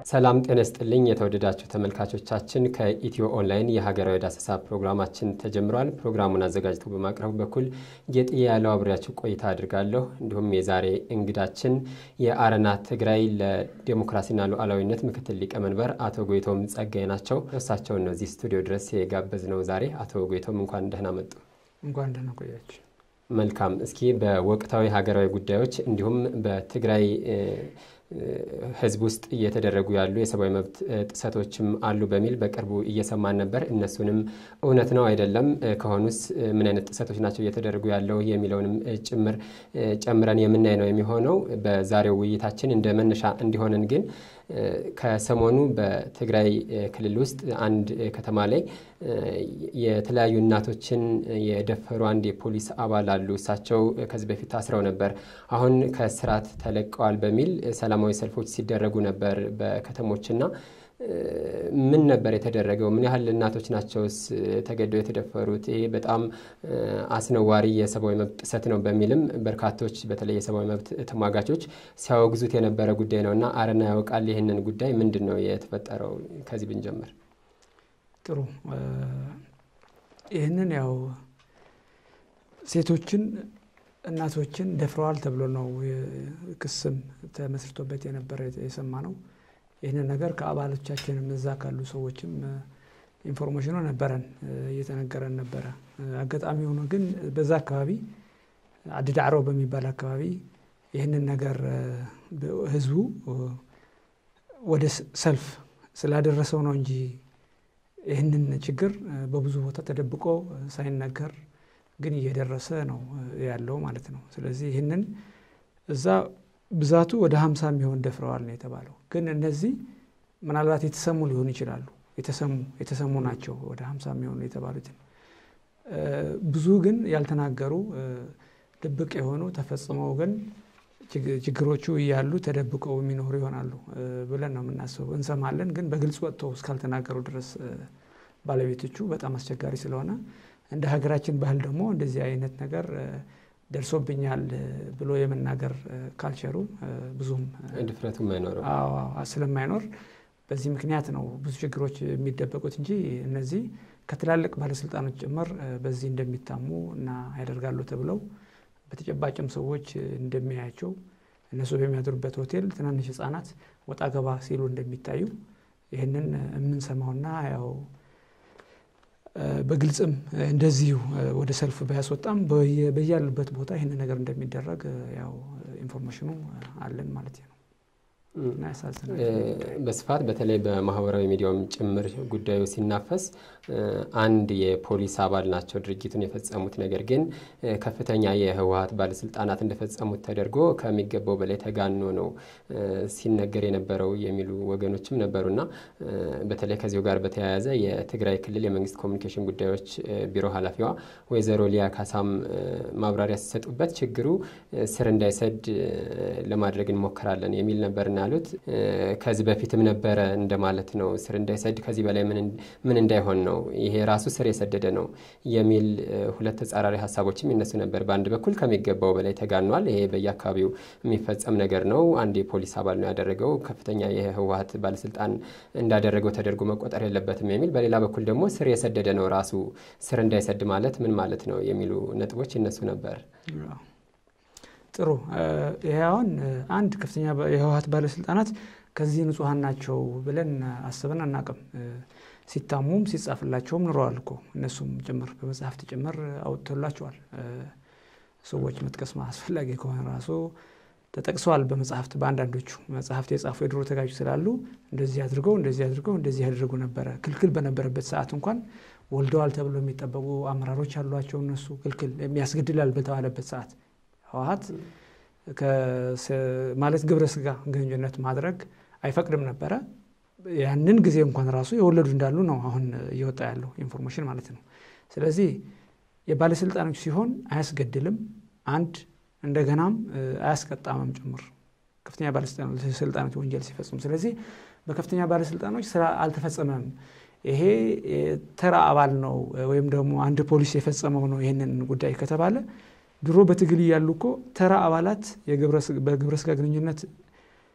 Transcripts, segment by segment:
ሰላም ጤና ይስጥልኝ የተወደዳችሁ ተመልካቾቻችን፣ ከኢትዮ ኦንላይን የሀገራዊ ዳሰሳ ፕሮግራማችን ተጀምሯል። ፕሮግራሙን አዘጋጅቶ በማቅረቡ በኩል ጌጥዬ ያለው አብሬያችሁ ቆይታ አድርጋለሁ። እንዲሁም የዛሬ እንግዳችን የአረና ትግራይ ለዴሞክራሲና ሉዓላዊነት ምክትል ሊቀመንበር አቶ ጎይቶም ጸጋይ ናቸው። እሳቸውን ነው እዚህ ስቱዲዮ ድረስ የጋበዝ ነው ዛሬ። አቶ ጎይቶም እንኳን ደህና መጡ። እንኳን ደህና ቆያችሁ። መልካም። እስኪ በወቅታዊ ሀገራዊ ጉዳዮች እንዲሁም በትግራይ ሕዝብ ውስጥ እየተደረጉ ያሉ የሰብአዊ መብት ጥሰቶችም አሉ በሚል በቅርቡ እየሰማን ነበር። እነሱንም እውነት ነው አይደለም፣ ከሆኑስ ምን አይነት ጥሰቶች ናቸው እየተደረጉ ያለው የሚለውንም ጭምር ጨምረን የምናይ ነው የሚሆነው። በዛሬው ውይይታችን እንደ መነሻ እንዲሆንን ግን ከሰሞኑ በትግራይ ክልል ውስጥ አንድ ከተማ ላይ የተለያዩ እናቶችን የደፈሩ አንድ የፖሊስ አባል አሉ። እሳቸው ከዚህ በፊት ታስረው ነበር። አሁን ከስርዓት ተለቀዋል በሚል ሰላማዊ ሰልፎች ሲደረጉ ነበር በከተሞችና ምን ነበር የተደረገው? ምን ያህል እናቶች ናቸውስ ተገደው የተደፈሩት? ይሄ በጣም አስነዋሪ የሰብአዊ መብት ጥሰት ነው በሚልም በርካቶች በተለይ የሰብአዊ መብት ተሟጋቾች ሲያወግዙት የነበረ ጉዳይ ነው እና አረና ያውቃል ይህንን ጉዳይ ምንድን ነው የተፈጠረው? ከዚህ ብንጀምር ጥሩ። ይህንን ያው ሴቶችን እናቶችን ደፍረዋል ተብሎ ነው ክስም ተመስርቶበት የነበረ የሰማ ነው። ይህንን ነገር ከአባሎቻችንም እዛ ካሉ ሰዎችም ኢንፎርሜሽኑ ነበረን እየተነገረን ነበረ። አጋጣሚ ሆኖ ግን በዛ አካባቢ አዲዳዕሮ በሚባል አካባቢ ይህንን ነገር ህዝቡ ወደ ሰልፍ ስላደረሰው ነው እንጂ ይህንን ችግር በብዙ ቦታ ተደብቆ ሳይነገር ግን እየደረሰ ነው ያለው ማለት ነው። ስለዚህ ይህንን እዛ ብዛቱ ወደ ሀምሳ የሚሆን ደፍረዋል ነው የተባለው። ግን እነዚህ ምናልባት የተሰሙ ሊሆኑ ይችላሉ። የተሰሙ የተሰሙ ናቸው ወደ ሀምሳ የሚሆኑ የተባሉትን። ብዙ ግን ያልተናገሩ ድብቅ የሆኑ ተፈጽመው ግን ችግሮቹ እያሉ ተደብቀው የሚኖሩ ይሆናሉ ብለን ነው የምናስበው። እንሰማለን፣ ግን በግልጽ ወጥተው እስካልተናገሩ ድረስ ባለቤቶቹ በጣም አስቸጋሪ ስለሆነ እንደ ሀገራችን ባህል ደግሞ እንደዚህ አይነት ነገር ደርሶብኛል ብሎ የመናገር ካልቸሩ ብዙም ድፍረቱም አይኖርም ስለማይኖር በዚህ ምክንያት ነው ብዙ ችግሮች የሚደበቁት እንጂ እነዚህ ከትላልቅ ባለስልጣኖች ጭምር በዚህ እንደሚታሙ እና ያደርጋሉ ተብለው በተጨባጭም ሰዎች እንደሚያያቸው እነሱ በሚያድሩበት ሆቴል ትናንሽ ሕጻናት ወጣ ገባ ሲሉ እንደሚታዩ ይህንን የምንሰማውና ያው በግልጽም እንደዚሁ ወደ ሰልፍ ባያስወጣም በያሉበት ቦታ ይህን ነገር እንደሚደረግ ያው ኢንፎርሜሽኑ አለን ማለት ነው። በስፋት በተለይ በማህበራዊ ሚዲያውም ጭምር ጉዳዩ ሲናፈስ አንድ የፖሊስ አባል ናቸው ድርጊቱን የፈጸሙት፣ ነገር ግን ከፍተኛ የህወሀት ባለስልጣናት እንደፈጸሙት ተደርጎ ከሚገባው በላይ ተጋኖ ነው ሲነገር የነበረው የሚሉ ወገኖችም ነበሩና በተለይ ከዚሁ ጋር በተያያዘ የትግራይ ክልል የመንግስት ኮሚኒኬሽን ጉዳዮች ቢሮ ኃላፊዋ ወይዘሮ ሊያ ካሳም ማብራሪያ ሲሰጡበት ችግሩ ስር እንዳይሰድ ለማድረግ እንሞክራለን የሚል ነበርና ያሉት ከዚህ በፊትም ነበረ እንደማለት ነው። ስር እንዳይሰድ ከዚህ በላይ ምን እንዳይሆን ነው፣ ይሄ ራሱ ስር የሰደደ ነው የሚል ሁለት ተጻራሪ ሀሳቦችም ይነሱ ነበር። በአንድ በኩል ከሚገባው በላይ ተጋኗል፣ ይሄ በየአካባቢው የሚፈጸም ነገር ነው፣ አንድ የፖሊስ አባል ነው ያደረገው፣ ከፍተኛ የህወሀት ባለስልጣን እንዳደረገው ተደርጎ መቆጠር የለበትም የሚል፣ በሌላ በኩል ደግሞ ስር የሰደደ ነው ራሱ ስር እንዳይሰድ ማለት ምን ማለት ነው የሚሉ ነጥቦች ይነሱ ነበር። ጥሩ ይሄ አሁን አንድ ከፍተኛ የህወሀት ባለስልጣናት ከዚህ ንጹሐን ናቸው ብለን አስበን አናቅም። ሲታሙም ሲጻፍላቸውም ኑረዋል እኮ እነሱም ጭምር በመጽሐፍት ጭምር አውጥቶላቸዋል። ሰዎች መጥቀስ አስፈላጊ ከሆነ ራሱ ተጠቅሰዋል በመጽሐፍት በአንዳንዶቹ መጽሐፍት የጻፉ የድሮ ተጋጁ ስላሉ እንደዚህ አድርገው እንደዚህ አድርገው እንደዚህ ያደርጉ ነበረ። ክልክል በነበረበት ሰዓት እንኳን ወልደዋል ተብሎ የሚጠበቁ አመራሮች አሏቸው። እነሱ ክልክል የሚያስገድላል በተባለበት ሰዓት ህወሀት ማለት ግብረ ስጋ ግንኙነት ማድረግ አይፈቅድም ነበረ። ያንን ጊዜ እንኳን ራሱ የወለዱ እንዳሉ ነው አሁን እየወጣ ያለው ኢንፎርሜሽን ማለት ነው። ስለዚህ የባለስልጣኖች ሲሆን አያስገድልም፣ አንድ እንደገናም አያስቀጣምም ጭምር ከፍተኛ ባለስልጣኖች ወንጀል ሲፈጽሙ። ስለዚህ በከፍተኛ ባለስልጣኖች ስራ አልተፈጸመም። ይሄ ተራ አባል ነው ወይም ደግሞ አንድ ፖሊስ የፈጸመው ነው ይህንን ጉዳይ ከተባለ ድሮ በትግል እያሉ እኮ ተራ አባላት በግብረ ስጋ ግንኙነት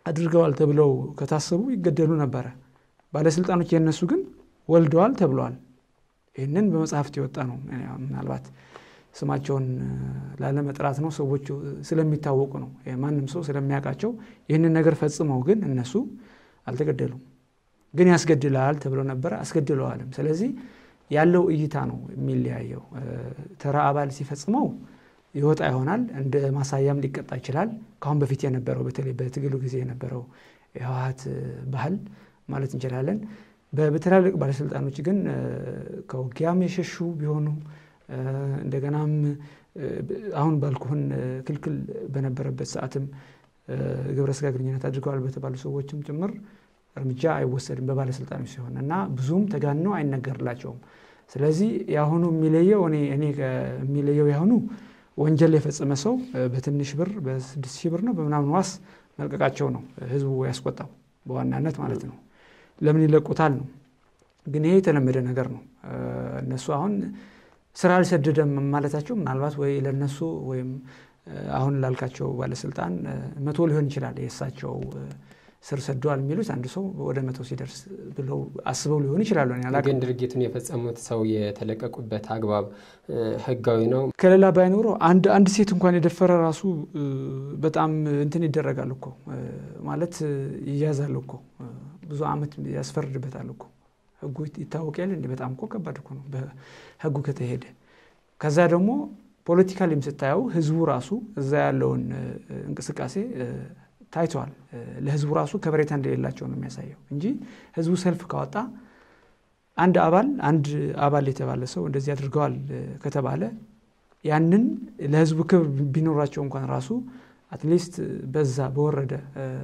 አድርገዋል ተብለው ከታሰቡ ይገደሉ ነበረ። ባለስልጣኖች የነሱ ግን ወልደዋል ተብለዋል። ይህንን በመጽሐፍት የወጣ ነው። ምናልባት ስማቸውን ላለመጥራት ነው። ሰዎቹ ስለሚታወቁ ነው። ማንም ሰው ስለሚያውቃቸው ይህንን ነገር ፈጽመው ግን እነሱ አልተገደሉም። ግን ያስገድላል ተብለው ነበረ፣ አስገድለዋልም። ስለዚህ ያለው እይታ ነው የሚለያየው። ተራ አባል ሲፈጽመው ይወጣ ይሆናል። እንደ ማሳያም ሊቀጣ ይችላል። ከአሁን በፊት የነበረው በተለይ በትግሉ ጊዜ የነበረው የህወሀት ባህል ማለት እንችላለን። በትላልቅ ባለስልጣኖች ግን ከውጊያም የሸሹ ቢሆኑ እንደገናም አሁን ባልኩህን ክልክል በነበረበት ሰዓትም ግብረ ስጋ ግንኙነት አድርገዋል በተባሉ ሰዎችም ጭምር እርምጃ አይወሰድም በባለስልጣኖች ሲሆን እና ብዙም ተጋኖ አይነገርላቸውም። ስለዚህ የአሁኑ የሚለየው እኔ እኔ የሚለየው የአሁኑ ወንጀል የፈጸመ ሰው በትንሽ ብር በስድስት ሺህ ብር ነው በምናምን ዋስ መልቀቃቸው ነው ህዝቡ ያስቆጣው በዋናነት ማለት ነው። ለምን ይለቁታል ነው። ግን ይሄ የተለመደ ነገር ነው። እነሱ አሁን ስራ አልሰደደም ማለታቸው ምናልባት ወይ ለነሱ ወይም አሁን ላልካቸው ባለስልጣን መቶ ሊሆን ይችላል የእሳቸው ስር ሰደዋል የሚሉት አንድ ሰው ወደ መቶ ሲደርስ ብለው አስበው ሊሆን ይችላሉ። ግን ድርጊቱን የፈጸሙት ሰው የተለቀቁበት አግባብ ህጋዊ ነው። ከሌላ ባይኖረው አንድ አንድ ሴት እንኳን የደፈረ ራሱ በጣም እንትን ይደረጋል እኮ ማለት ይያዛል እኮ ብዙ ዓመት ያስፈርድበታል እኮ ህጉ ይታወቅ ያለ እንዲ በጣም እኮ ከባድ እኮ ነው በህጉ ከተሄደ። ከዛ ደግሞ ፖለቲካሊም ስታየው ህዝቡ ራሱ እዛ ያለውን እንቅስቃሴ ታይተዋል። ለህዝቡ ራሱ ከበሬታ እንደሌላቸው ነው የሚያሳየው እንጂ ህዝቡ ሰልፍ ካወጣ አንድ አባል አንድ አባል የተባለ ሰው እንደዚህ አድርገዋል ከተባለ ያንን ለህዝቡ ክብር ቢኖራቸው እንኳን ራሱ አትሊስት በዛ በወረደ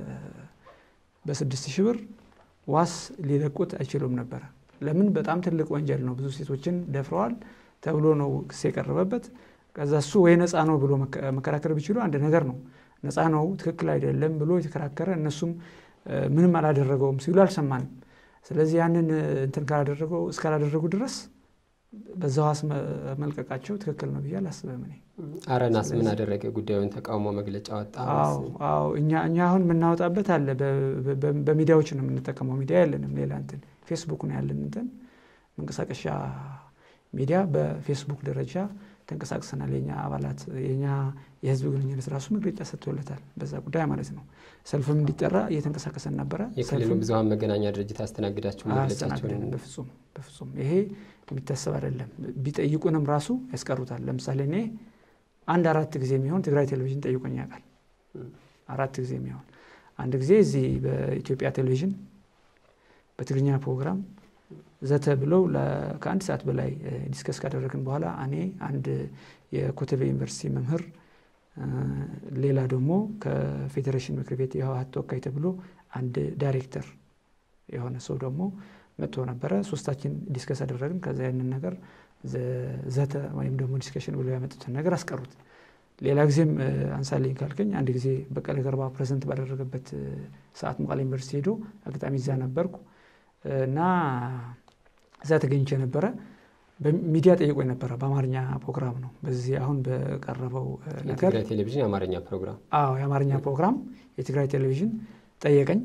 በስድስት ሺህ ብር ዋስ ሊለቁት አይችሉም ነበረ። ለምን? በጣም ትልቅ ወንጀል ነው። ብዙ ሴቶችን ደፍረዋል ተብሎ ነው ክስ የቀረበበት። ከዛ እሱ ወይ ነፃ ነው ብሎ መከራከር ቢችሉ አንድ ነገር ነው። ነፃ ነው ትክክል አይደለም ብሎ የተከራከረ እነሱም ምንም አላደረገውም ሲሉ አልሰማንም። ስለዚህ ያንን እንትን ካላደረገው እስካላደረጉ ድረስ በዛ ዋስ መልቀቃቸው ትክክል ነው ብዬ አላስብም። እኔ አረናስ ምን አደረገ? ጉዳዩን ተቃውሞ መግለጫ ወጣ። አዎ እኛ እኛ አሁን የምናወጣበት አለ። በሚዲያዎች ነው የምንጠቀመው። ሚዲያ ያለንም ሌላ እንትን ፌስቡክ ነው ያለን እንትን መንቀሳቀሻ ሚዲያ በፌስቡክ ደረጃ ተንቀሳቅሰናል። የኛ አባላት የኛ የህዝብ ግንኙነት ራሱ መግለጫ ሰጥቶለታል በዛ ጉዳይ ማለት ነው። ሰልፍም እንዲጠራ እየተንቀሳቀሰን ነበረ። የክልሉ ብዙሀን መገናኛ ድርጅት አስተናግዳችሁ መግለጫችሁን በፍጹም በፍጹም ይሄ የሚታሰብ አይደለም። ቢጠይቁንም ራሱ ያስቀሩታል። ለምሳሌ እኔ አንድ አራት ጊዜ የሚሆን ትግራይ ቴሌቪዥን ጠይቆኝ ያውቃል። አራት ጊዜ የሚሆን አንድ ጊዜ እዚህ በኢትዮጵያ ቴሌቪዥን በትግርኛ ፕሮግራም ዘተ ብለው ከአንድ ሰዓት በላይ ዲስከስ ካደረግን በኋላ እኔ አንድ የኮተቤ ዩኒቨርሲቲ መምህር፣ ሌላ ደግሞ ከፌዴሬሽን ምክር ቤት የህወሀት ተወካይ ተብሎ አንድ ዳይሬክተር የሆነ ሰው ደግሞ መጥቶ ነበረ። ሶስታችን ዲስከስ አደረግን። ከዛ ያንን ነገር ዘተ ወይም ደግሞ ዲስከሽን ብለው ያመጡትን ነገር አስቀሩት። ሌላ ጊዜም አንሳልኝ ካልከኝ አንድ ጊዜ በቀለ ገርባ ፕሬዘንት ባደረገበት ሰዓት መቀሌ ዩኒቨርሲቲ ሄዶ አጋጣሚ እዛ ነበርኩ እና እዛ ተገኝቼ ነበረ። በሚዲያ ጠይቆ ነበረ። በአማርኛ ፕሮግራም ነው። በዚህ አሁን በቀረበው ነገር የትግራይ ቴሌቪዥን የአማርኛ ፕሮግራም አዎ፣ የአማርኛ ፕሮግራም የትግራይ ቴሌቪዥን ጠየቀኝ።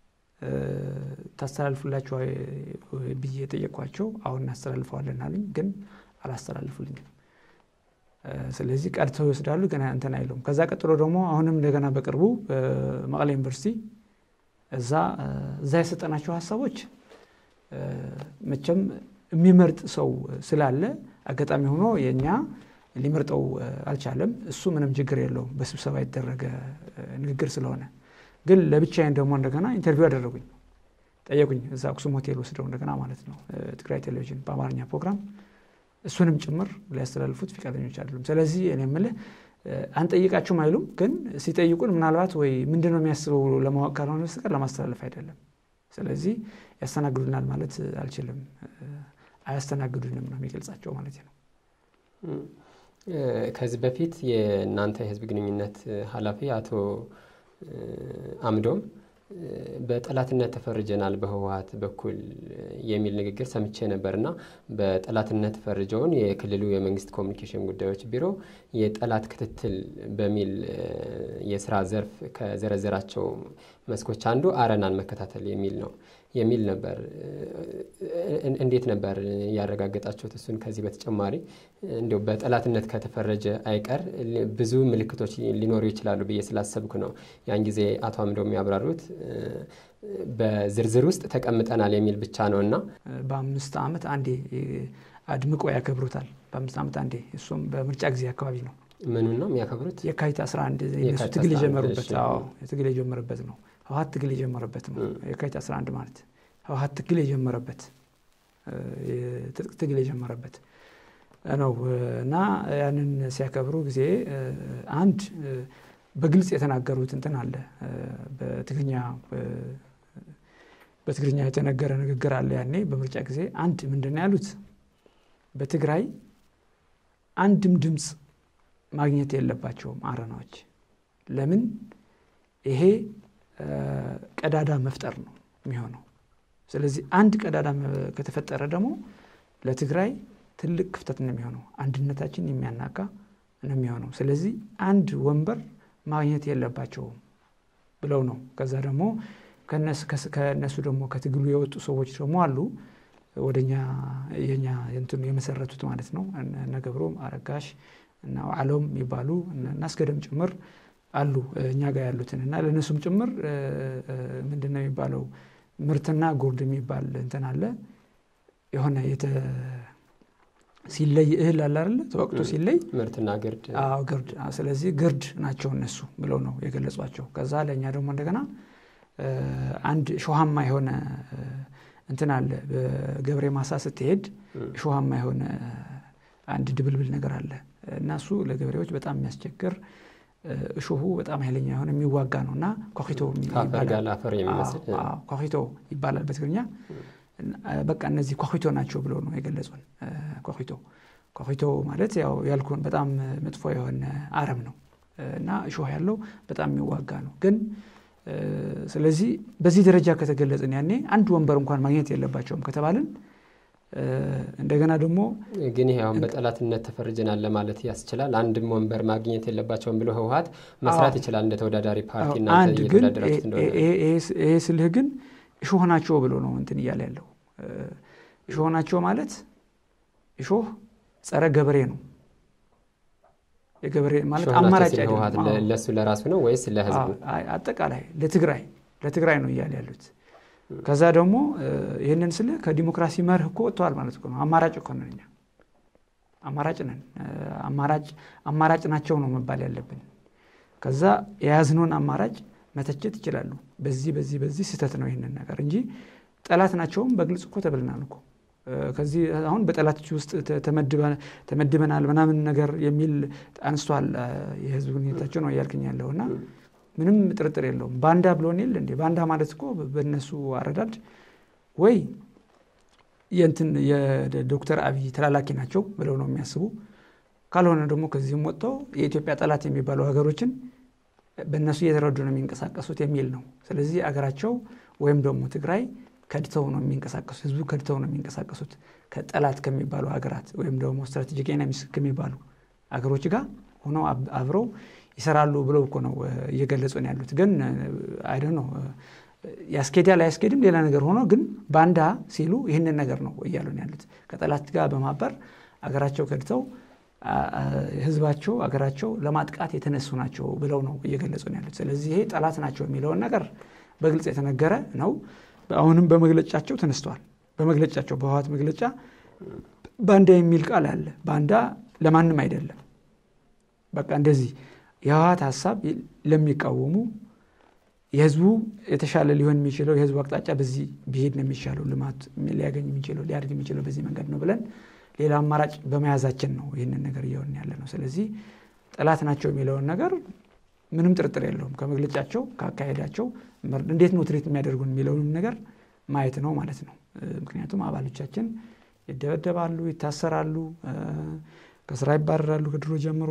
ታስተላልፉላቸው ብዬ ጠየቅኳቸው። አሁን እናስተላልፈዋለን አሉኝ፣ ግን አላስተላልፉልኝም። ስለዚህ ቀድተው ይወስዳሉ፣ ገና እንትን አይለውም። ከዛ ቀጥሎ ደግሞ አሁንም እንደገና በቅርቡ መቀሌ ዩኒቨርሲቲ እዛ እዛ የሰጠናቸው ሀሳቦች መቼም የሚመርጥ ሰው ስላለ አጋጣሚ ሆኖ የእኛ ሊመርጠው አልቻለም። እሱ ምንም ችግር የለውም በስብሰባ የተደረገ ንግግር ስለሆነ። ግን ለብቻዬን ደግሞ እንደገና ኢንተርቪው አደረጉኝ፣ ጠየቁኝ። እዛ አክሱም ሆቴል ወስደው እንደገና ማለት ነው ትግራይ ቴሌቪዥን በአማርኛ ፕሮግራም እሱንም ጭምር ሊያስተላልፉት ፈቃደኞች አይደሉም። ስለዚህ እኔ የምልህ አንጠይቃችሁም አይሉም። ግን ሲጠይቁን ምናልባት ወይ ምንድን ነው የሚያስበው ለማወቅ ካልሆነ በስተቀር ለማስተላለፍ አይደለም። ስለዚህ ያስተናግዱናል ማለት አልችልም። አያስተናግዱንም ነው የሚገልጻቸው ማለት ነው። ከዚህ በፊት የእናንተ የህዝብ ግንኙነት ኃላፊ አቶ አምዶም በጠላትነት ተፈርጀናል በህወሀት በኩል የሚል ንግግር ሰምቼ ነበር እና በጠላትነት ፈርጀውን የክልሉ የመንግስት ኮሚኒኬሽን ጉዳዮች ቢሮ የጠላት ክትትል በሚል የስራ ዘርፍ ከዘረዘራቸው መስኮች አንዱ አረናን መከታተል የሚል ነው የሚል ነበር። እንዴት ነበር ያረጋገጣችሁት? እሱን ከዚህ በተጨማሪ እንዲያው በጠላትነት ከተፈረጀ አይቀር ብዙ ምልክቶች ሊኖሩ ይችላሉ ብዬ ስላሰብኩ ነው ያን ጊዜ አቶ አምደው የሚያብራሩት በዝርዝር ውስጥ ተቀምጠናል የሚል ብቻ ነው እና በአምስት ዓመት አንዴ አድምቆ ያከብሩታል። በአምስት ዓመት አንዴ እሱም በምርጫ ጊዜ አካባቢ ነው። ምኑን ነው የሚያከብሩት? የካቲት 11 የእነሱ ትግል የጀመሩበት ትግል የጀመረበት ነው። ህወሀት ትግል የጀመረበት ነው። የካቲት 11 ማለት ህወሀት ትግል የጀመረበት የትጥቅ ትግል የጀመረበት ነው እና ያንን ሲያከብሩ ጊዜ አንድ በግልጽ የተናገሩት እንትን አለ። በትግርኛ በትግርኛ የተነገረ ንግግር አለ። ያኔ በምርጫ ጊዜ አንድ ምንድን ነው ያሉት? በትግራይ አንድም ድምፅ ማግኘት የለባቸውም አረናዎች። ለምን? ይሄ ቀዳዳ መፍጠር ነው የሚሆነው። ስለዚህ አንድ ቀዳዳ ከተፈጠረ ደግሞ ለትግራይ ትልቅ ክፍተት ነው የሚሆነው። አንድነታችን የሚያናጋ ነው የሚሆነው። ስለዚህ አንድ ወንበር ማግኘት የለባቸውም ብለው ነው። ከዛ ደግሞ ከእነሱ ደግሞ ከትግሉ የወጡ ሰዎች ደግሞ አሉ ወደኛ የኛ እንትኑ የመሰረቱት ማለት ነው። እነ ገብሮም አረጋሽ እና ዋዕሎም የሚባሉ እናስገደም ጭምር አሉ እኛ ጋር ያሉትን እና ለእነሱም ጭምር ምንድን ነው የሚባለው ምርትና ጉርድ የሚባል እንትን አለ የሆነ ሲለይ እህል አለ አይደለ ተወቅቶ ሲለይ ምርትና ግርድ ግርድ ስለዚህ ግርድ ናቸው እነሱ ብለው ነው የገለጿቸው ከዛ ለእኛ ደግሞ እንደገና አንድ ሾሃማ የሆነ እንትን አለ በገብሬ ማሳ ስትሄድ ሾሃማ የሆነ አንድ ድብልብል ነገር አለ እና እሱ ለገበሬዎች በጣም የሚያስቸግር እሾሁ በጣም ኃይለኛ የሆነ የሚዋጋ ነው እና ኮኪቶ ኮኪቶ ይባላል በትግርኛ በቃ እነዚህ ኮኪቶ ናቸው ብለው ነው የገለጹን ኮኪቶ ኮኪቶ ማለት ያው ያልኩን በጣም መጥፎ የሆነ አረም ነው እና እሾህ ያለው በጣም የሚዋጋ ነው ግን ስለዚህ በዚህ ደረጃ ከተገለጽን ያኔ አንድ ወንበር እንኳን ማግኘት የለባቸውም ከተባልን እንደገና ደግሞ ግን ይሄ አሁን በጠላትነት ተፈርጀናል ለማለት ያስችላል። አንድም ወንበር ማግኘት የለባቸውም ብሎ ህወሀት መስራት ይችላል እንደ ተወዳዳሪ ፓርቲ አንድ ግን ይሄ ስልህ ግን እሾህ ናቸው ብሎ ነው እንትን እያለ ያለው እሾህ ናቸው ማለት እሾህ ጸረ ገበሬ ነው። የገበሬ ማለት አማራጭ ለሱ ለራሱ ነው ወይስ ለህዝቡ? አጠቃላይ ለትግራይ ለትግራይ ነው እያለ ያሉት። ከዛ ደግሞ ይህንን ስለ ከዲሞክራሲ መርህ እኮ ወጥተዋል ማለት እኮ ነው። አማራጭ እኮ ነን እኛ አማራጭ ነን። አማራጭ ናቸው ነው መባል ያለብን። ከዛ የያዝነውን አማራጭ መተቸት ይችላሉ። በዚህ በዚህ በዚህ ስህተት ነው ይህንን ነገር እንጂ ጠላት ናቸውም በግልጽ እኮ ተብልናል እኮ ከዚህ አሁን በጠላቶች ውስጥ ተመድበናል ምናምን ነገር የሚል አንስቷል። የህዝብ ግንኙነታቸው ነው እያልክኝ ያለው እና ምንም ጥርጥር የለውም። ባንዳ ብሎን የለ እንዴ? ባንዳ ማለት እኮ በእነሱ አረዳድ ወይ የእንትን የዶክተር አብይ ተላላኪ ናቸው ብለው ነው የሚያስቡ። ካልሆነ ደግሞ ከዚህም ወጥተው የኢትዮጵያ ጠላት የሚባሉ ሀገሮችን በእነሱ እየተረዱ ነው የሚንቀሳቀሱት የሚል ነው። ስለዚህ አገራቸው ወይም ደግሞ ትግራይ ከድተው ነው የሚንቀሳቀሱት፣ ህዝቡ ከድተው ነው የሚንቀሳቀሱት ከጠላት ከሚባሉ ሀገራት ወይም ደግሞ ስትራቴጂክ ኤነሚስ ከሚባሉ ሀገሮች ጋር ሆነው አብረው ይሰራሉ ብለው እኮ ነው እየገለጹ ነው ያሉት። ግን አይደ ነው ያስኬዳል አያስኬድም ሌላ ነገር ሆኖ ግን ባንዳ ሲሉ ይህንን ነገር ነው እያሉ ነው ያሉት። ከጠላት ጋር በማበር አገራቸው ከድተው ህዝባቸው አገራቸው ለማጥቃት የተነሱ ናቸው ብለው ነው እየገለጹ ነው ያሉት። ስለዚህ ይሄ ጠላት ናቸው የሚለውን ነገር በግልጽ የተነገረ ነው። አሁንም በመግለጫቸው ተነስተዋል። በመግለጫቸው በህወሓት መግለጫ ባንዳ የሚል ቃል አለ። ባንዳ ለማንም አይደለም። በቃ እንደዚህ የህወሓት ሀሳብ ለሚቃወሙ የህዝቡ የተሻለ ሊሆን የሚችለው የህዝቡ አቅጣጫ በዚህ ቢሄድ ነው የሚሻለው፣ ልማት ሊያገኝ የሚችለው ሊያድግ የሚችለው በዚህ መንገድ ነው ብለን ሌላ አማራጭ በመያዛችን ነው ይህንን ነገር እየሆን ያለ ነው። ስለዚህ ጠላት ናቸው የሚለውን ነገር ምንም ጥርጥር የለውም። ከመግለጫቸው ከአካሄዳቸው እንዴት ነው ትሬት የሚያደርጉን የሚለውንም ነገር ማየት ነው ማለት ነው። ምክንያቱም አባሎቻችን ይደበደባሉ፣ ይታሰራሉ፣ ከስራ ይባረራሉ ከድሮ ጀምሮ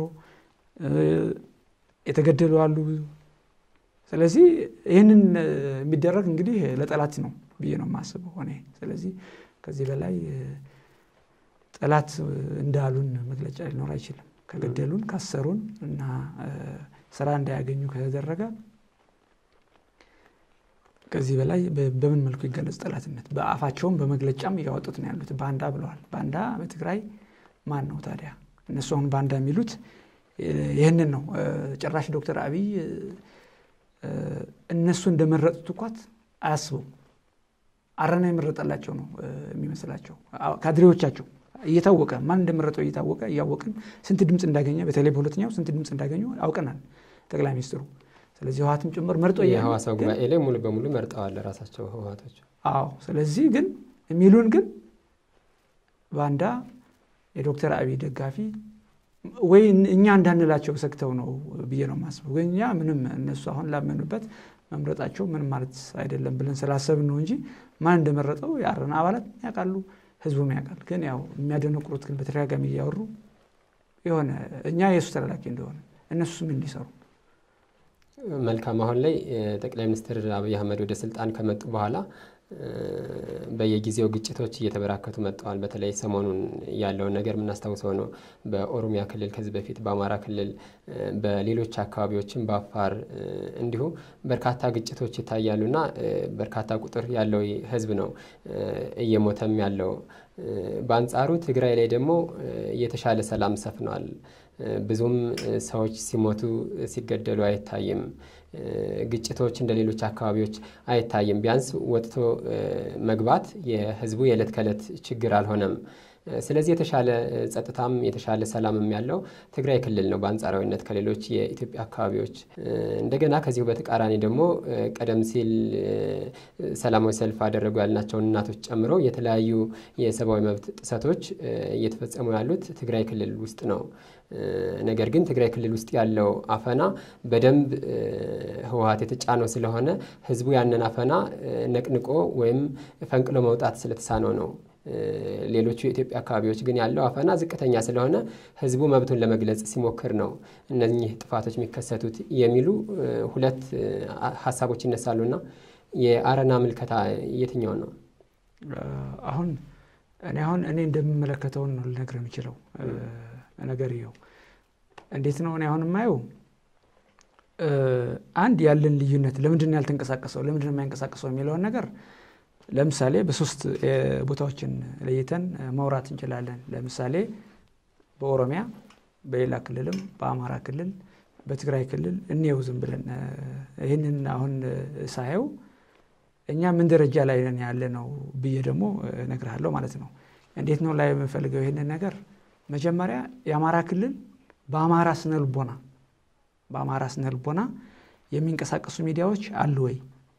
የተገደሉ አሉ። ስለዚህ ይህንን የሚደረግ እንግዲህ ለጠላት ነው ብዬ ነው የማስበው እኔ። ስለዚህ ከዚህ በላይ ጠላት እንዳሉን መግለጫ ሊኖር አይችልም። ከገደሉን፣ ካሰሩን እና ስራ እንዳያገኙ ከተደረገ ከዚህ በላይ በምን መልኩ ይገለጽ ጠላትነት? በአፋቸውም በመግለጫም እያወጡት ነው ያሉት። ባንዳ ብለዋል። ባንዳ በትግራይ ማን ነው ታዲያ? እነሱ አሁን ባንዳ የሚሉት ይህንን ነው። ጭራሽ ዶክተር አብይ እነሱ እንደመረጡት እኳት አያስቡም። አረና የመረጠላቸው ነው የሚመስላቸው ካድሬዎቻቸው እየታወቀ ማን እንደመረጠው እየታወቀ እያወቅን ስንት ድምፅ እንዳገኘ በተለይ በሁለተኛው ስንት ድምፅ እንዳገኙ አውቀናል ጠቅላይ ሚኒስትሩ። ስለዚህ ህወሓትም ጭምር መርጦ የሐዋሳው ጉባኤ ላይ ሙሉ በሙሉ መርጠዋል ራሳቸው ህወሓቶች። አዎ። ስለዚህ ግን የሚሉን ግን ባንዳ የዶክተር አብይ ደጋፊ ወይ እኛ እንዳንላቸው ሰግተው ነው ብዬ ነው የማስበው። ወይ እኛ ምንም እነሱ አሁን ላመኑበት መምረጣቸው ምንም ማለት አይደለም ብለን ስላሰብን ነው እንጂ ማን እንደመረጠው የአረና አባላት ያውቃሉ፣ ህዝቡም ያውቃል። ግን ያው የሚያደነቁሩት ግን በተደጋጋሚ እያወሩ የሆነ እኛ የእሱ ተላላኪ እንደሆነ እነሱስ ምን እንዲሰሩ መልካም። አሁን ላይ ጠቅላይ ሚኒስትር አብይ አህመድ ወደ ስልጣን ከመጡ በኋላ በየጊዜው ግጭቶች እየተበራከቱ መጥተዋል። በተለይ ሰሞኑን ያለውን ነገር የምናስታውሰው ነው። በኦሮሚያ ክልል ከዚህ በፊት በአማራ ክልል፣ በሌሎች አካባቢዎችም በአፋር እንዲሁ በርካታ ግጭቶች ይታያሉና በርካታ ቁጥር ያለው ህዝብ ነው እየሞተም ያለው። በአንጻሩ ትግራይ ላይ ደግሞ የተሻለ ሰላም ሰፍኗል። ብዙም ሰዎች ሲሞቱ ሲገደሉ አይታይም። ግጭቶች እንደ ሌሎች አካባቢዎች አይታይም። ቢያንስ ወጥቶ መግባት የህዝቡ የዕለት ከዕለት ችግር አልሆነም። ስለዚህ የተሻለ ጸጥታም የተሻለ ሰላምም ያለው ትግራይ ክልል ነው በአንጻራዊነት ከሌሎች የኢትዮጵያ አካባቢዎች። እንደገና ከዚሁ በተቃራኒ ደግሞ ቀደም ሲል ሰላማዊ ሰልፍ አደረጉ ያልናቸውን እናቶች ጨምሮ የተለያዩ የሰብአዊ መብት ጥሰቶች እየተፈጸሙ ያሉት ትግራይ ክልል ውስጥ ነው። ነገር ግን ትግራይ ክልል ውስጥ ያለው አፈና በደንብ ህወሓት የተጫነው ስለሆነ ህዝቡ ያንን አፈና ነቅንቆ ወይም ፈንቅሎ መውጣት ስለተሳነው ነው። ሌሎቹ የኢትዮጵያ አካባቢዎች ግን ያለው አፈና ዝቅተኛ ስለሆነ ህዝቡ መብቱን ለመግለጽ ሲሞክር ነው እነኚህ ጥፋቶች የሚከሰቱት የሚሉ ሁለት ሀሳቦች ይነሳሉና የአረና ምልከታ የትኛውን ነው? አሁን እኔ አሁን እኔ እንደምመለከተውን ነው ልነግር የምችለው ነገር ይኸው እንዴት ነው እኔ አሁን የማየው አንድ ያለን ልዩነት ለምንድን ነው ያልተንቀሳቀሰው ለምንድን ነው የማይንቀሳቀሰው የሚለውን ነገር ለምሳሌ በሶስት ቦታዎችን ለይተን ማውራት እንችላለን። ለምሳሌ በኦሮሚያ፣ በሌላ ክልልም፣ በአማራ ክልል፣ በትግራይ ክልል እንየው ዝም ብለን ይህንን አሁን ሳየው እኛ ምን ደረጃ ላይ ነን ያለ ነው ብዬ ደግሞ እነግርሃለሁ ማለት ነው። እንዴት ነው ላይ የምፈልገው ይህንን ነገር መጀመሪያ የአማራ ክልል በአማራ ስነ ልቦና በአማራ ስነ ልቦና የሚንቀሳቀሱ ሚዲያዎች አሉ ወይ?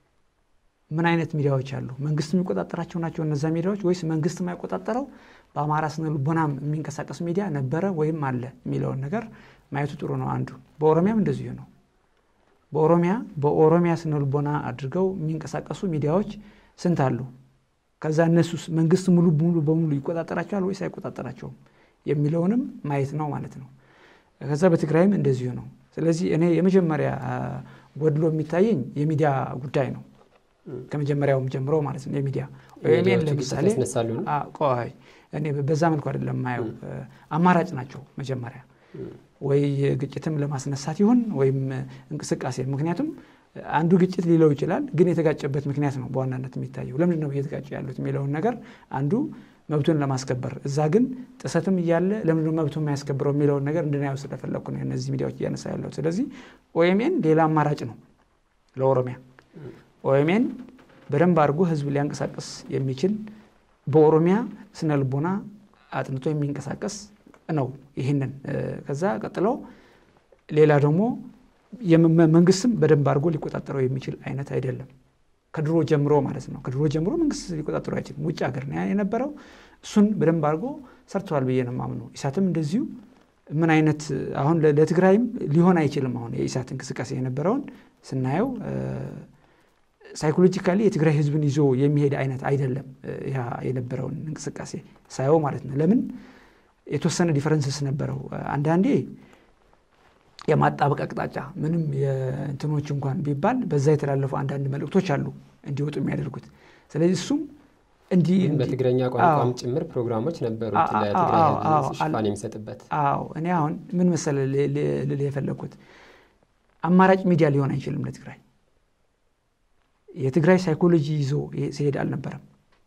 ምን አይነት ሚዲያዎች አሉ? መንግስት የሚቆጣጠራቸው ናቸው እነዛ ሚዲያዎች ወይስ መንግስት የማይቆጣጠረው በአማራ ስነ ልቦና የሚንቀሳቀስ ሚዲያ ነበረ ወይም አለ የሚለውን ነገር ማየቱ ጥሩ ነው። አንዱ በኦሮሚያም እንደዚሁ ነው። በኦሮሚያ በኦሮሚያ ስነ ልቦና አድርገው የሚንቀሳቀሱ ሚዲያዎች ስንት አሉ? ከዛ እነሱስ መንግስት ሙሉ ሙሉ በሙሉ ይቆጣጠራቸዋል ወይስ አይቆጣጠራቸውም የሚለውንም ማየት ነው ማለት ነው። ከዛ በትግራይም እንደዚሁ ነው። ስለዚህ እኔ የመጀመሪያ ጎድሎ የሚታየኝ የሚዲያ ጉዳይ ነው። ከመጀመሪያውም ጀምሮ ማለት ነው። የሚዲያ ኦኤምኤን ለምሳሌ ቆይ እኔ በዛ መልኩ አይደለም ማየው። አማራጭ ናቸው መጀመሪያ ወይ ግጭትም ለማስነሳት ይሁን ወይም እንቅስቃሴ። ምክንያቱም አንዱ ግጭት ሊለው ይችላል፣ ግን የተጋጨበት ምክንያት ነው በዋናነት የሚታየው። ለምንድን ነው እየተጋጨ ያሉት የሚለውን ነገር አንዱ መብቱን ለማስከበር እዛ ግን ጥሰትም እያለ ለምንድን ነው መብቱን የማያስከብረው የሚለውን ነገር እንድናየው ስለፈለግኩ ነው እነዚህ ሚዲያዎች እያነሳ ያለው። ስለዚህ ኦኤምኤን ሌላ አማራጭ ነው ለኦሮሚያ። ኦኤምኤን በደንብ አድርጎ ህዝብ ሊያንቀሳቀስ የሚችል በኦሮሚያ ስነ ልቦና አጥንቶ የሚንቀሳቀስ ነው። ይህንን ከዛ ቀጥሎ ሌላ ደግሞ መንግስትም በደንብ አድርጎ ሊቆጣጠረው የሚችል አይነት አይደለም። ከድሮ ጀምሮ ማለት ነው። ከድሮ ጀምሮ መንግስት ሊቆጣጠረው አይችልም። ውጭ ሀገር ነው የነበረው። እሱን በደንብ አድርጎ ሰርተዋል ብዬ ነው የማምነው። ኢሳትም እንደዚሁ ምን አይነት አሁን ለትግራይም ሊሆን አይችልም። አሁን የኢሳት እንቅስቃሴ የነበረውን ስናየው ሳይኮሎጂካሊ የትግራይ ህዝብን ይዞ የሚሄድ አይነት አይደለም። ያ የነበረውን እንቅስቃሴ ሳየው ማለት ነው። ለምን የተወሰነ ዲፈረንስስ ነበረው። አንዳንዴ የማጣበቅ አቅጣጫ ምንም የእንትኖች እንኳን ቢባል በዛ የተላለፉ አንዳንድ መልእክቶች አሉ እንዲወጡ የሚያደርጉት። ስለዚህ እሱም እንዲህ በትግረኛ ቋንቋም ጭምር ፕሮግራሞች ነበሩት ለትግራይ ህዝብ ሽፋን የሚሰጥበት። አዎ እኔ አሁን ምን መሰለ ልል የፈለግኩት አማራጭ ሚዲያ ሊሆን አይችልም ለትግራይ የትግራይ ሳይኮሎጂ ይዞ ሲሄድ አልነበረም።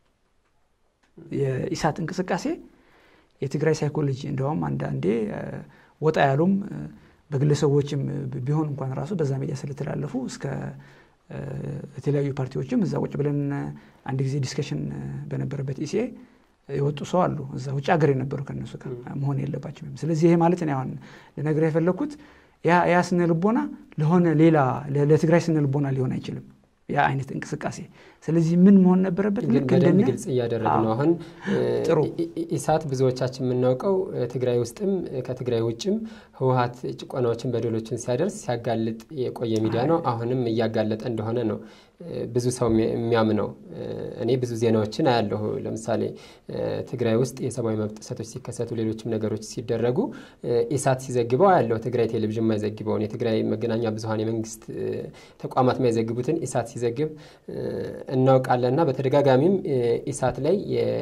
የኢሳት እንቅስቃሴ የትግራይ ሳይኮሎጂ እንደውም አንዳንዴ ወጣ ያሉም በግለሰቦችም ቢሆን እንኳን ራሱ በዛ ሚዲያ ስለተላለፉ እስከ የተለያዩ ፓርቲዎችም እዛ ቁጭ ብለን አንድ ጊዜ ዲስከሽን በነበረበት ኢሲኤ የወጡ ሰው አሉ። እዛ ውጭ ሀገር የነበሩ ከነሱ ጋር መሆን የለባቸውም። ስለዚህ ይሄ ማለት እኔ አሁን ልነግርህ የፈለግኩት ያ ስነ ልቦና ለሆነ ሌላ ለትግራይ ስነ ልቦና ሊሆን አይችልም። ያ አይነት እንቅስቃሴ ስለዚህ ምን መሆን ነበረበት? ግን በደንብ ግልጽ እያደረግ ነው። አሁን ጥሩ ኢሳት ብዙዎቻችን የምናውቀው ትግራይ ውስጥም ከትግራይ ውጭም ህወሀት ጭቆናዎችን፣ በደሎችን ሲያደርስ ሲያጋልጥ የቆየ ሚዲያ ነው። አሁንም እያጋለጠ እንደሆነ ነው ብዙ ሰው የሚያምነው። እኔ ብዙ ዜናዎችን አያለሁ። ለምሳሌ ትግራይ ውስጥ የሰብአዊ መብት ጥሰቶች ሲከሰቱ፣ ሌሎችም ነገሮች ሲደረጉ ኢሳት ሲዘግበው አያለሁ። ትግራይ ቴሌቪዥን የማይዘግበውን የትግራይ መገናኛ ብዙኃን የመንግስት ተቋማት የማይዘግቡትን ኢሳት ሲዘግብ እናውቃለን እና በተደጋጋሚም ኢሳት ላይ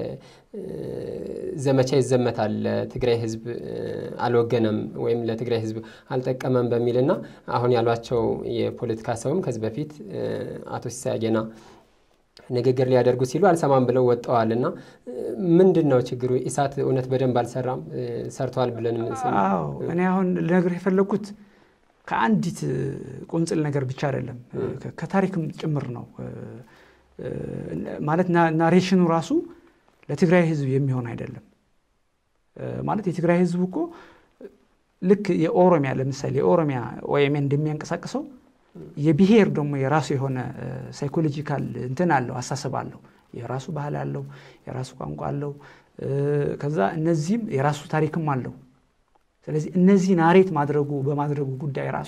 ዘመቻ ይዘመታል። ለትግራይ ህዝብ አልወገነም ወይም ለትግራይ ህዝብ አልጠቀመም በሚልና አሁን ያሏቸው የፖለቲካ ሰውም ከዚህ በፊት አቶ ሲሳይ አጌና ንግግር ሊያደርጉ ሲሉ አልሰማም ብለው ወጥተዋል። እና ምንድን ነው ችግሩ? ኢሳት እውነት በደንብ አልሰራም? ሰርተዋል ብለን አዎ፣ እኔ አሁን ልነግርህ የፈለግኩት ከአንዲት ቁንጽል ነገር ብቻ አይደለም፣ ከታሪክም ጭምር ነው። ማለት ናሬሽኑ ራሱ ለትግራይ ህዝብ የሚሆን አይደለም። ማለት የትግራይ ህዝብ እኮ ልክ የኦሮሚያ ለምሳሌ የኦሮሚያ ኦኤምኤን እንደሚያንቀሳቅሰው የብሔር ደግሞ የራሱ የሆነ ሳይኮሎጂካል እንትን አለው፣ አሳሰብ አለው። የራሱ ባህል አለው፣ የራሱ ቋንቋ አለው። ከዛ እነዚህም የራሱ ታሪክም አለው። ስለዚህ እነዚህ ናሬት ማድረጉ በማድረጉ ጉዳይ ራሱ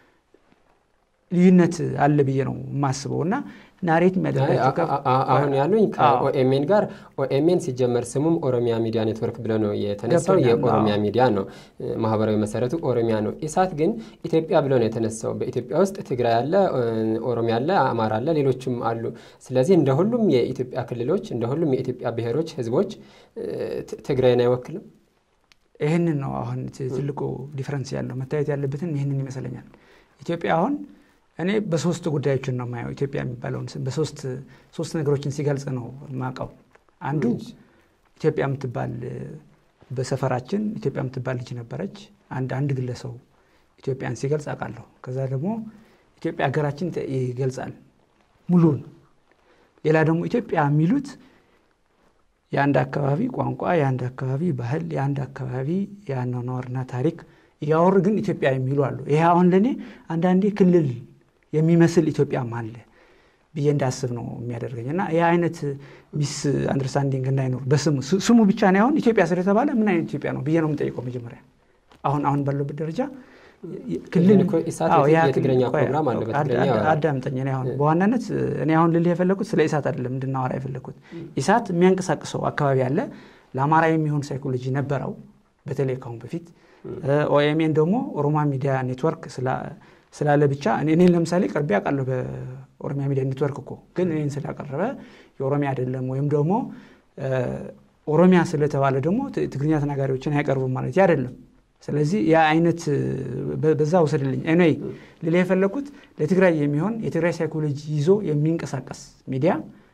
ልዩነት አለ ብዬ ነው የማስበው እና ናሬት የሚያደርጋቸው አሁን ያሉኝ ከኦኤምኤን ጋር ኦኤምኤን ሲጀመር ስሙም ኦሮሚያ ሚዲያ ኔትወርክ ብሎ ነው የተነሳው። የኦሮሚያ ሚዲያ ነው፣ ማህበራዊ መሰረቱ ኦሮሚያ ነው። ኢሳት ግን ኢትዮጵያ ብሎ ነው የተነሳው። በኢትዮጵያ ውስጥ ትግራይ አለ፣ ኦሮሚያ አለ፣ አማራ አለ፣ ሌሎችም አሉ። ስለዚህ እንደ ሁሉም የኢትዮጵያ ክልሎች እንደ ሁሉም የኢትዮጵያ ብሔሮች፣ ህዝቦች ትግራይን አይወክልም። ይህንን ነው አሁን ትልቁ ዲፍረንስ ያለው መታየት ያለበትን ይህንን ይመስለኛል። ኢትዮጵያ አሁን እኔ በሶስት ጉዳዮችን ነው የማየው። ኢትዮጵያ የሚባለውን ስም በሶስት ሶስት ነገሮችን ሲገልጽ ነው የማውቀው። አንዱ ኢትዮጵያ የምትባል በሰፈራችን ኢትዮጵያ የምትባል ልጅ ነበረች። አንድ አንድ ግለሰው ኢትዮጵያን ሲገልጽ አውቃለሁ። ከዛ ደግሞ ኢትዮጵያ ሀገራችን ይገልጻል ሙሉን። ሌላ ደግሞ ኢትዮጵያ የሚሉት የአንድ አካባቢ ቋንቋ፣ የአንድ አካባቢ ባህል፣ የአንድ አካባቢ የአኗኗርና ታሪክ እያወሩ ግን ኢትዮጵያ የሚሉ አሉ። ይሄ አሁን ለእኔ አንዳንዴ ክልል የሚመስል ኢትዮጵያም አለ ብዬ እንዳስብ ነው የሚያደርገኝ እና ይህ አይነት ሚስ አንደርስታንዲንግ እንዳይኖር በስሙ ስሙ ብቻ ነው አሁን ኢትዮጵያ ስለተባለ ምን አይነት ኢትዮጵያ ነው ብዬ ነው የምጠይቀው መጀመሪያ አሁን አሁን ባለበት ደረጃ ክልል የትግረኛ ፕሮግራም አለ አዳምጠኝ እኔ አሁን በዋናነት እኔ አሁን ልልህ የፈለግኩት ስለ ኢሳት አይደለም እንድናወራ የፈለግኩት ኢሳት የሚያንቀሳቅሰው አካባቢ አለ ለአማራ የሚሆን ሳይኮሎጂ ነበረው በተለይ ካሁን በፊት ኦኤምኤን ደግሞ ኦሮማ ሚዲያ ኔትወርክ ስላለ ብቻ እኔን ለምሳሌ ቀርቤ አውቃለሁ በኦሮሚያ ሚዲያ ኔትወርክ እኮ ግን እኔን ስላቀረበ የኦሮሚያ አይደለም ወይም ደግሞ ኦሮሚያ ስለተባለ ደግሞ ትግርኛ ተናጋሪዎችን አይቀርቡም ማለት አይደለም ስለዚህ ያ አይነት በዛ ውሰድልኝ ኤኒዌይ ሌላ የፈለግኩት ለትግራይ የሚሆን የትግራይ ሳይኮሎጂ ይዞ የሚንቀሳቀስ ሚዲያ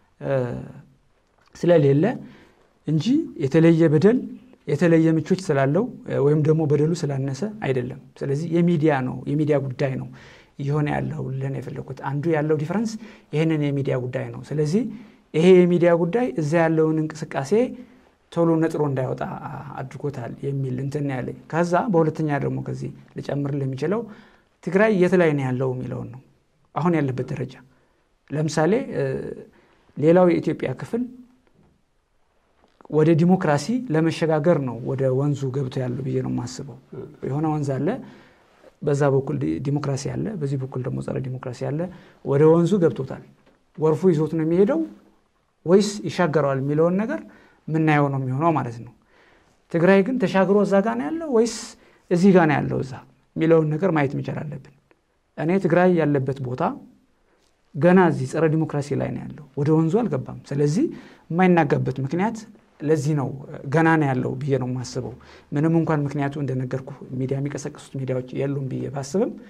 ስለሌለ እንጂ የተለየ በደል የተለየ ምቾች ስላለው ወይም ደግሞ በደሉ ስላነሰ አይደለም። ስለዚህ የሚዲያ ነው የሚዲያ ጉዳይ ነው እየሆነ ያለው ልን የፈለግኩት አንዱ ያለው ዲፈረንስ ይህንን የሚዲያ ጉዳይ ነው። ስለዚህ ይሄ የሚዲያ ጉዳይ እዛ ያለውን እንቅስቃሴ ቶሎ ነጥሮ እንዳይወጣ አድርጎታል የሚል እንትን ያለኝ። ከዛ በሁለተኛ ደግሞ ከዚህ ልጨምርልህ የሚችለው ትግራይ የት ላይ ነው ያለው የሚለውን ነው አሁን ያለበት ደረጃ። ለምሳሌ ሌላው የኢትዮጵያ ክፍል ወደ ዲሞክራሲ ለመሸጋገር ነው ወደ ወንዙ ገብቶ ያለው ብዬ ነው የማስበው። የሆነ ወንዝ አለ፣ በዛ በኩል ዲሞክራሲ አለ፣ በዚህ በኩል ደግሞ ጸረ ዲሞክራሲ አለ። ወደ ወንዙ ገብቶታል። ጎርፉ ይዞት ነው የሚሄደው ወይስ ይሻገረዋል የሚለውን ነገር ምናየው ነው የሚሆነው ማለት ነው። ትግራይ ግን ተሻግሮ እዛ ጋ ነው ያለው ወይስ እዚህ ጋ ነው ያለው እዛ የሚለውን ነገር ማየት መቻል አለብን። እኔ ትግራይ ያለበት ቦታ ገና እዚህ ጸረ ዲሞክራሲ ላይ ነው ያለው፣ ወደ ወንዙ አልገባም። ስለዚህ የማይናጋበት ምክንያት ለዚህ ነው ገና ነው ያለው ብዬ ነው የማስበው። ምንም እንኳን ምክንያቱ እንደነገርኩ ሚዲያ የሚቀሰቅሱት ሚዲያዎች የሉም ብዬ ባስብም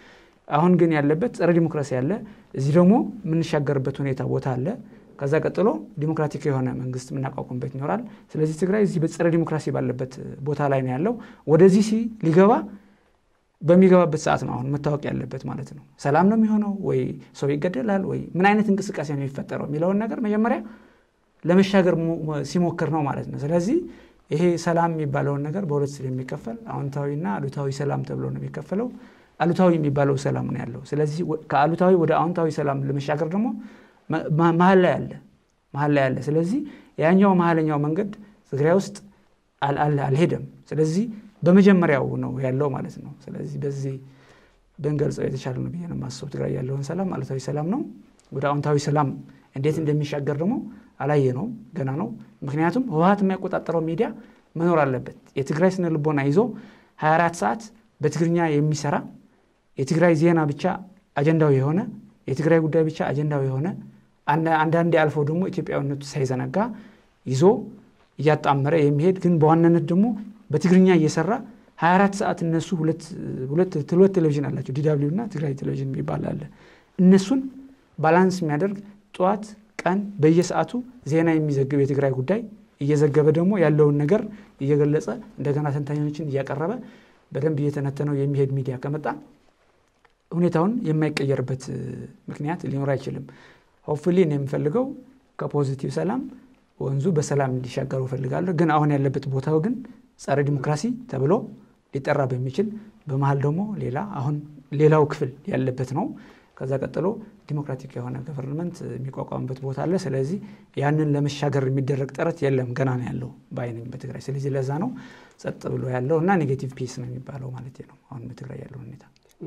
አሁን ግን ያለበት ጸረ ዲሞክራሲ አለ። እዚህ ደግሞ የምንሻገርበት ሁኔታ ቦታ አለ። ከዛ ቀጥሎ ዲሞክራቲክ የሆነ መንግስት የምናቋቁምበት ይኖራል። ስለዚህ ትግራይ እዚህ በጸረ ዲሞክራሲ ባለበት ቦታ ላይ ነው ያለው። ወደዚህ ሲ ሊገባ በሚገባበት ሰዓት ነው አሁን መታወቅ ያለበት ማለት ነው። ሰላም ነው የሚሆነው ወይ ሰው ይገደላል ወይ ምን አይነት እንቅስቃሴ ነው የሚፈጠረው የሚለውን ነገር መጀመሪያ ለመሻገር ሲሞክር ነው ማለት ነው። ስለዚህ ይሄ ሰላም የሚባለውን ነገር በሁለት ስለሚከፈል አዎንታዊና አሉታዊ ሰላም ተብሎ ነው የሚከፈለው። አሉታዊ የሚባለው ሰላም ነው ያለው። ስለዚህ ከአሉታዊ ወደ አዎንታዊ ሰላም ለመሻገር ደግሞ መሀል ላይ አለ መሀል ላይ አለ። ስለዚህ ያኛው መሀለኛው መንገድ ትግራይ ውስጥ አልሄደም። ስለዚህ በመጀመሪያው ነው ያለው ማለት ነው። ስለዚህ በዚህ ብንገልጸው የተሻለ ነው ብዬ ነው የማስበው። ትግራይ ያለውን ሰላም አሉታዊ ሰላም ነው። ወደ አዎንታዊ ሰላም እንዴት እንደሚሻገር ደግሞ አላየ ነው ገና ነው። ምክንያቱም ህወሀት የሚያቆጣጠረው ሚዲያ መኖር አለበት። የትግራይ ስነ ልቦና ይዞ 24 ሰዓት በትግርኛ የሚሰራ የትግራይ ዜና ብቻ አጀንዳው የሆነ የትግራይ ጉዳይ ብቻ አጀንዳው የሆነ አንዳንዴ አልፎ ደግሞ ኢትዮጵያዊነቱ ሳይዘነጋ ይዞ እያጣመረ የሚሄድ ግን በዋናነት ደግሞ በትግርኛ እየሰራ 24 ሰዓት እነሱ ሁለት ቴሌቪዥን አላቸው ዲዳብሊው እና ትግራይ ቴሌቪዥን የሚባል አለ። እነሱን ባላንስ የሚያደርግ ጠዋት ቀን በየሰዓቱ ዜና የሚዘግብ የትግራይ ጉዳይ እየዘገበ ደግሞ ያለውን ነገር እየገለጸ እንደገና ተንታኞችን እያቀረበ በደንብ እየተነተነው የሚሄድ ሚዲያ ከመጣ ሁኔታውን የማይቀየርበት ምክንያት ሊኖር አይችልም። ሆፕፉሊ እኔ የምፈልገው ከፖዚቲቭ ሰላም ወንዙ በሰላም እንዲሻገሩ እፈልጋለሁ። ግን አሁን ያለበት ቦታው ግን ጸረ ዲሞክራሲ ተብሎ ሊጠራ በሚችል በመሀል ደግሞ ሌላ አሁን ሌላው ክፍል ያለበት ነው። ከዛ ቀጥሎ ዲሞክራቲክ የሆነ ገቨርንመንት የሚቋቋምበት ቦታ አለ። ስለዚህ ያንን ለመሻገር የሚደረግ ጥረት የለም፣ ገና ነው ያለው በአይነኝ በትግራይ። ስለዚህ ለዛ ነው ጸጥ ብሎ ያለው እና ኔጌቲቭ ፒስ ነው የሚባለው ማለት ነው አሁን በትግራይ ያለው ሁኔታ።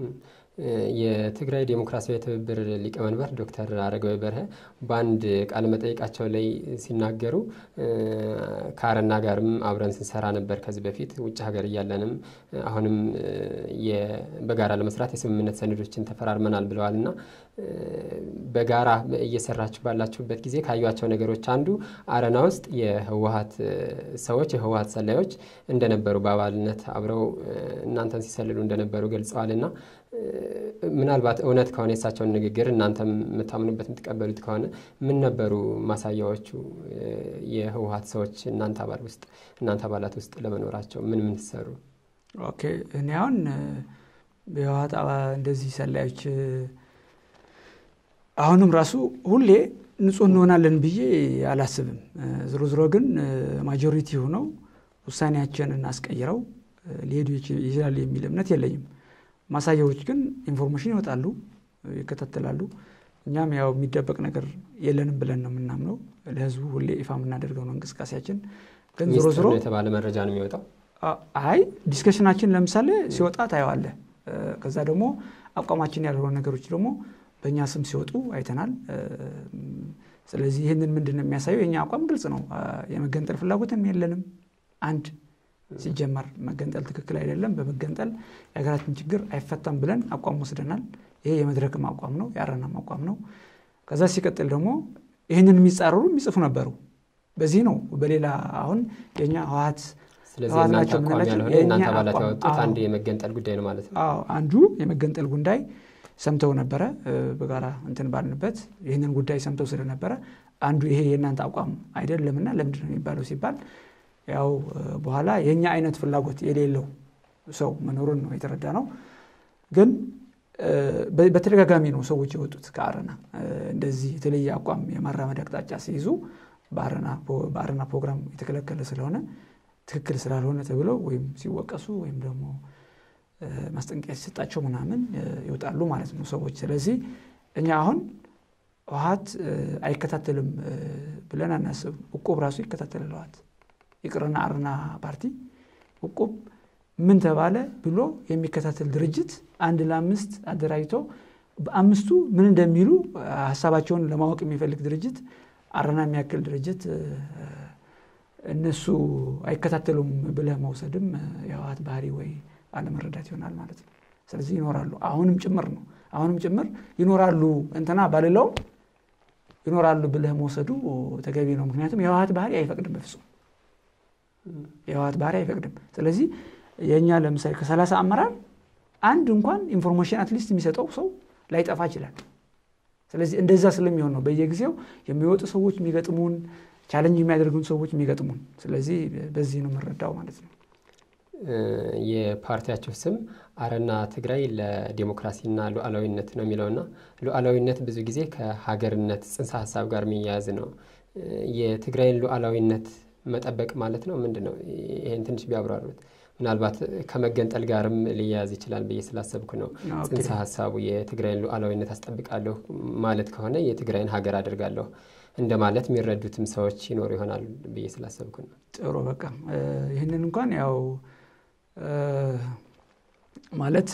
የትግራይ ዴሞክራሲያዊ ትብብር ሊቀመንበር ዶክተር አረጋዊ በርሀ በአንድ ቃለ መጠይቃቸው ላይ ሲናገሩ ከአረና ጋርም አብረን ስንሰራ ነበር ከዚህ በፊት ውጭ ሀገር እያለንም አሁንም በጋራ ለመስራት የስምምነት ሰነዶችን ተፈራርመናል ብለዋል እና በጋራ እየሰራችሁ ባላችሁበት ጊዜ ካዩቸው ነገሮች አንዱ አረና ውስጥ የህወሀት ሰዎች የህወሀት ሰላዮች እንደነበሩ በአባልነት አብረው እናንተን ሲሰልሉ እንደነበሩ ገልጸዋል እና ምናልባት እውነት ከሆነ የእሳቸውን ንግግር እናንተም የምታምኑበት የምትቀበሉት ከሆነ ምን ነበሩ ማሳያዎቹ? የህወሀት ሰዎች እናንተ አባል ውስጥ እናንተ አባላት ውስጥ ለመኖራቸው ምን ምን ትሰሩ? ኦኬ እኔ አሁን የህወሀት እንደዚህ ሰላዮች አሁንም ራሱ ሁሌ ንጹህ እንሆናለን ብዬ አላስብም። ዝሮ ዝሮ ግን ማጆሪቲ ሆነው ውሳኔያችንን አስቀይረው ሊሄዱ ይችላሉ የሚል እምነት የለኝም። ማሳያዎች ግን ኢንፎርሜሽን ይወጣሉ፣ ይከታተላሉ። እኛም ያው የሚደበቅ ነገር የለንም ብለን ነው የምናምነው። ለህዝቡ ሁሌ ይፋ የምናደርገው ነው እንቅስቃሴያችን። ግን ዞሮ ዞሮ የተባለ መረጃ ነው የሚወጣው። አይ ዲስከሽናችን ለምሳሌ ሲወጣ ታየዋለህ። ከዛ ደግሞ አቋማችን ያልሆነ ነገሮች ደግሞ በእኛ ስም ሲወጡ አይተናል። ስለዚህ ይህንን ምንድን ነው የሚያሳየው? የእኛ አቋም ግልጽ ነው። የመገንጠል ፍላጎትም የለንም አንድ ሲጀመር መገንጠል ትክክል አይደለም። በመገንጠል የሀገራችን ችግር አይፈታም ብለን አቋም ወስደናል። ይሄ የመድረክም አቋም ነው፣ የአረናም አቋም ነው። ከዛ ሲቀጥል ደግሞ ይህንን የሚጻረሩ የሚጽፉ ነበሩ። በዚህ ነው በሌላ አሁን የኛ ህወሀት ስለዚህ እናንተ አቋም ያልሆነ እናንተ አባላት ያወጡት አንድ የመገንጠል ጉዳይ ነው ማለት ነው። አዎ አንዱ የመገንጠል ጉዳይ ሰምተው ነበረ። በጋራ እንትን ባልንበት ይህንን ጉዳይ ሰምተው ስለነበረ አንዱ ይሄ የእናንተ አቋም አይደለምና ለምንድን ነው የሚባለው ሲባል ያው በኋላ የእኛ አይነት ፍላጎት የሌለው ሰው መኖሩን ነው የተረዳ ነው። ግን በተደጋጋሚ ነው ሰዎች የወጡት ከአረና እንደዚህ የተለየ አቋም የማራመድ አቅጣጫ ሲይዙ በአረና ፕሮግራም የተከለከለ ስለሆነ ትክክል ስላልሆነ ተብለው ወይም ሲወቀሱ ወይም ደግሞ ማስጠንቀቂያ ሲሰጣቸው ምናምን ይወጣሉ ማለት ነው ሰዎች። ስለዚህ እኛ አሁን ህወሀት አይከታተልም ብለን አናስብም። እቁብ ራሱ ይከታተላል ህወሀት ይቅርና አረና ፓርቲ እቁብ ምን ተባለ ብሎ የሚከታተል ድርጅት አንድ ለአምስት አደራጅቶ በአምስቱ ምን እንደሚሉ ሀሳባቸውን ለማወቅ የሚፈልግ ድርጅት አረና የሚያክል ድርጅት እነሱ አይከታተሉም ብለህ መውሰድም የህወሀት ባህሪ ወይ አለመረዳት ይሆናል ማለት ነው። ስለዚህ ይኖራሉ፣ አሁንም ጭምር ነው። አሁንም ጭምር ይኖራሉ እንትና ባልለውም ይኖራሉ ብለህ መውሰዱ ተገቢ ነው። ምክንያቱም የህወሀት ባህሪ አይፈቅድም በፍጹም የህወሀት ባህሪ አይፈቅድም። ስለዚህ የእኛ ለምሳሌ ከሰላሳ አመራር አንድ እንኳን ኢንፎርሜሽን አትሊስት የሚሰጠው ሰው ላይጠፋ ይችላል። ስለዚህ እንደዛ ስለሚሆን ነው በየጊዜው የሚወጡ ሰዎች የሚገጥሙን ቻለንጅ የሚያደርጉን ሰዎች የሚገጥሙን። ስለዚህ በዚህ ነው የምንረዳው ማለት ነው። የፓርቲያቸው ስም አረና ትግራይ ለዲሞክራሲና ሉዓላዊነት ነው የሚለውና ሉዓላዊነት ብዙ ጊዜ ከሀገርነት ጽንሰ ሀሳብ ጋር የሚያያዝ ነው። የትግራይን ሉዓላዊነት መጠበቅ ማለት ነው ምንድን ነው? ይህን ትንሽ ቢያብራሩት። ምናልባት ከመገንጠል ጋርም ሊያያዝ ይችላል ብዬ ስላሰብኩ ነው። ጽንሰ ሀሳቡ የትግራይን ሉዓላዊነት አስጠብቃለሁ ማለት ከሆነ የትግራይን ሀገር አድርጋለሁ እንደማለት የሚረዱትም ሰዎች ይኖሩ ይሆናል ብዬ ስላሰብኩ ነው። ጥሩ በቃ ይህንን እንኳን ያው ማለት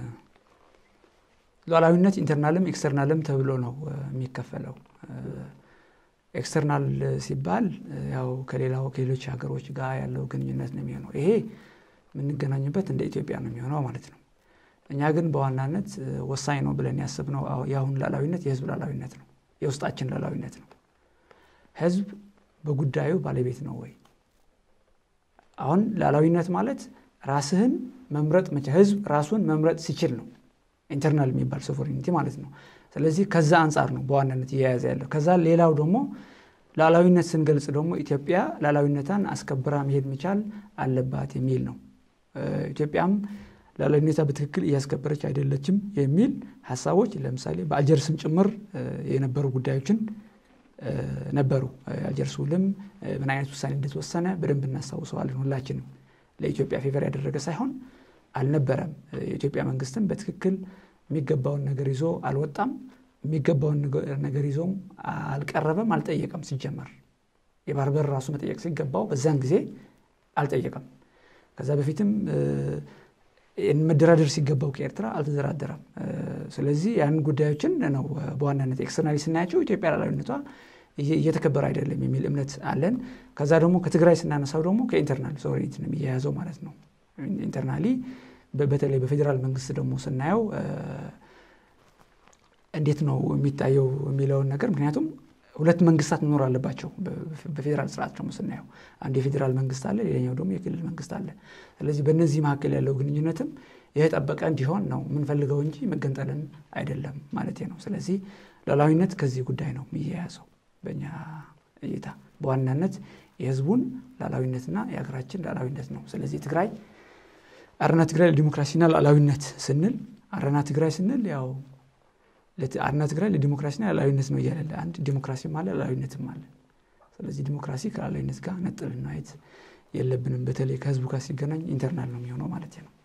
ሉዓላዊነት ኢንተርናልም ኤክስተርናልም ተብሎ ነው የሚከፈለው። ኤክስተርናል ሲባል ያው ከሌላው ከሌሎች ሀገሮች ጋር ያለው ግንኙነት ነው የሚሆነው። ይሄ የምንገናኝበት እንደ ኢትዮጵያ ነው የሚሆነው ማለት ነው። እኛ ግን በዋናነት ወሳኝ ነው ብለን ያስብነው የአሁን ሉዓላዊነት የህዝብ ሉዓላዊነት ነው፣ የውስጣችን ሉዓላዊነት ነው። ህዝብ በጉዳዩ ባለቤት ነው ወይ? አሁን ሉዓላዊነት ማለት ራስህን መምረጥ መቻ ህዝብ ራሱን መምረጥ ሲችል ነው ኢንተርናል የሚባል ሶቨሬኒቲ ማለት ነው። ስለዚህ ከዛ አንጻር ነው በዋናነት እየያዘ ያለው። ከዛ ሌላው ደግሞ ሉዓላዊነት ስንገልጽ ደግሞ ኢትዮጵያ ሉዓላዊነቷን አስከብራ መሄድ መቻል አለባት የሚል ነው። ኢትዮጵያም ሉዓላዊነቷ በትክክል እያስከበረች አይደለችም የሚል ሀሳቦች ለምሳሌ በአልጀርስም ጭምር የነበሩ ጉዳዮችን ነበሩ። የአልጀርስ ውልም ምን አይነት ውሳኔ እንደተወሰነ በደንብ እናስታውሰዋለን ሁላችንም። ለኢትዮጵያ ፌቨር ያደረገ ሳይሆን አልነበረም። የኢትዮጵያ መንግስትም በትክክል የሚገባውን ነገር ይዞ አልወጣም። የሚገባውን ነገር ይዞም አልቀረበም፣ አልጠየቀም። ሲጀመር የባህር በር ራሱ መጠየቅ ሲገባው በዛን ጊዜ አልጠየቀም። ከዛ በፊትም መደራደር ሲገባው ከኤርትራ አልተደራደረም። ስለዚህ ያን ጉዳዮችን ነው በዋናነት ኤክስተርናሊ ስናያቸው ኢትዮጵያ ሉዓላዊነቷ እየተከበረ አይደለም የሚል እምነት አለን። ከዛ ደግሞ ከትግራይ ስናነሳው ደግሞ ከኢንተርናል ሶቨሬኒቲ ነው የሚያያዘው ማለት ነው። ኢንተርናሊ በተለይ በፌዴራል መንግስት ደግሞ ስናየው እንዴት ነው የሚታየው የሚለውን ነገር ምክንያቱም ሁለት መንግስታት መኖር አለባቸው። በፌዴራል ስርዓት ደግሞ ስናየው አንድ የፌዴራል መንግስት አለ፣ ሌላኛው ደግሞ የክልል መንግስት አለ። ስለዚህ በእነዚህ መካከል ያለው ግንኙነትም የተጠበቀ እንዲሆን ነው የምንፈልገው እንጂ መገንጠልን አይደለም ማለት ነው። ስለዚህ ሉዓላዊነት ከዚህ ጉዳይ ነው የሚያያዘው በእኛ እይታ በዋናነት የህዝቡን ሉዓላዊነትና የሀገራችን ሉዓላዊነት ነው። ስለዚህ ትግራይ አረና ትግራይ ለዲሞክራሲና ሉዓላዊነት ስንል አረና ትግራይ ስንል ያው አረና ትግራይ ለዲሞክራሲና ሉዓላዊነት ነው እያለ አንድ ዲሞክራሲም አለ ሉዓላዊነትም አለ። ስለዚህ ዲሞክራሲ ከሉዓላዊነት ጋር ነጥለን ማየት የለብንም። በተለይ ከህዝቡ ጋር ሲገናኝ ኢንተርናል ነው የሚሆነው ማለት ነው።